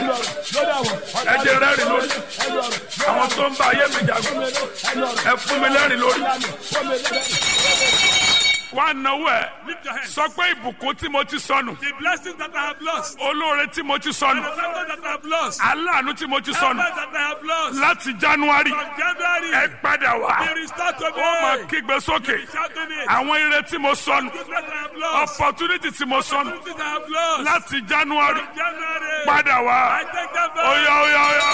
ẹ jẹ́ rẹ́rìn lórí àwọn tó ń bá ayé mi jagun ẹ fún mi lẹ́rìn lórí. wá náwó ẹ Lift your hands. sọ pé ìbùkún tí mo ti sọnù The blessings that I have lost. olóore tí mo ti And sọnù the favor that I have lost. aláàánú tí mo ti sọnù Helpers that I have lost. láti january From January. ẹ padà wá Be restored to me. ó máa kígbe sókè Shouting it. àwọn ire tí mo sọnù Goodness that I have lost. opportunity tí mo sọnù Opportunities I have lost. láti january From January. padà wá I take them back. oya oya oya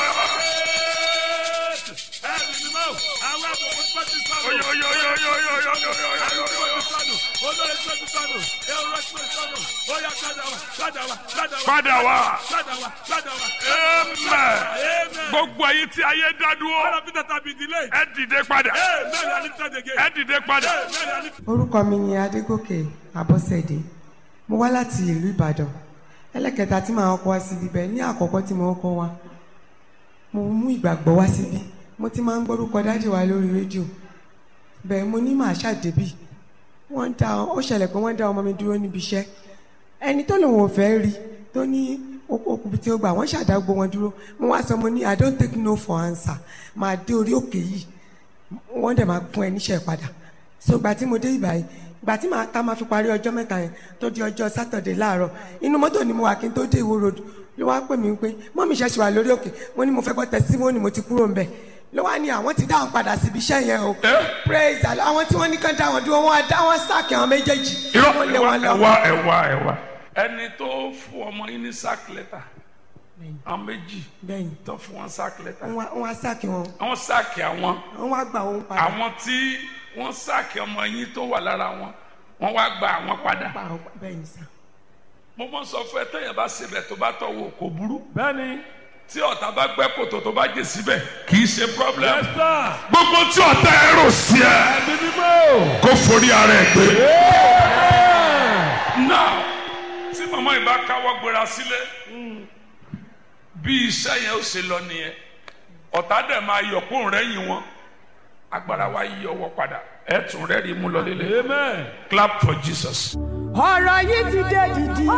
Ẹ̀mí ni mọ́. Àwọn àbùkù tó ti sọnù. oya oya oya oya oya oya oya oya oya oya. Olórí tó ti sọnù. Èrò tó ti sọnù. Ó yá padà wá. Padà wá. Padà wá. padà wá Padà wá. Padà wá. amen Amen. gbogbo èyí tí ayé dá All dúró of it that have been delayed. ẹ dìde padà Amen. I lift it again. ẹ dìde padà Amen. I lift orúkọ mi ni adégòkè abọ́sẹ̀dé mo wá láti ìlú ìbàdàn ẹlẹ́kẹta tí màá kọ́ wá síbi bẹ́ẹ̀ ní àkọ́kọ́ tí mo kọ́ wá mo mú ìgbàgbọ́ wá síbi mo ti máa ń gbórúkọ dájì wa lórí rédíò bẹ́ẹ̀ mo ní màá ṣàdébì wọ́n dá ó ṣẹlẹ̀ pé wọ́n dá ọmọ mi dúró níbi iṣẹ́ ẹni tó lòun ò fẹ́ rí tó ní okùnbi tí ó gbà wọ́n ṣàdágbò wọn dúró mo wá sọ mo ní i don't take no for answer máa dé orí òkè yìí wọ́n dẹ̀ máa fún ẹ níṣẹ́ padà so gbà tí mo dé ìgbà yìí gbà tí màá tá máa fi parí ọjọ́ mẹ́ta yẹn tó di ọjọ́ sátọ̀dẹ̀ láàárọ̀ inú mọ́tò ni mo wà kí n tó dé ìwó road ló wá pè mí pé mọ́mí ṣe ṣe wà lórí òkè mo ní mo fẹ́ gbọ́ tẹ̀símọ́nì mo ti kúrò ń bẹ̀ ló wá ní àwọn ti dá wọn padà síbi iṣẹ́ yẹn o praise Allah àwọn tí wọ́n ní kán dá wọn dúró wọn á dá wọn sáàkì àwọn méjèèjì irọ́ wọ́n lé ẹ̀wá wọn lọ. ẹ̀wá ẹ̀wá ẹ̀wá. ẹni tó fún ọmọ yín ní sack letter àwọn méjì bẹ́ẹ̀ni tó fún wọn sack letter wọ́n wá- wọ́n á sáàkì wọn àwọn sáàkì àwọn wọ́n wá gbà wọn padà àwọn tí wọ́n sáàkì ọmọ yín tó wà lára wọn wọ́n wá gba àwọn padà. pa àwọn bẹ́ẹ̀ni sá. mo mọ sọ fún ẹ tẹyàn bá sebẹ tó bá tọwọ kò burú Bẹ́ẹ̀ni. tí ọ̀tá bá gbẹ́ kòtò tó bá jẹ síbẹ̀ kì í ṣe problem. Yes, sir. gbogbo tí ọ̀tá ẹ rò sí ẹ Ẹ̀mí ni mọ́. kó forí ara ẹ gbé. now tí màmá yìí bá káwọ́ gbéra sílé bí iṣẹ́ yẹn ó ṣe lọ nìyẹn ọ̀tá dẹ̀ máa yọ̀ kó rẹ́yìn wọn agbára wa yí ọwọ́ padà ẹ̀ tún rẹ́rìí mú lọ lélẹ̀ Amen. clap for Jesus. ọ̀rọ̀ yìí ti dé dìdì.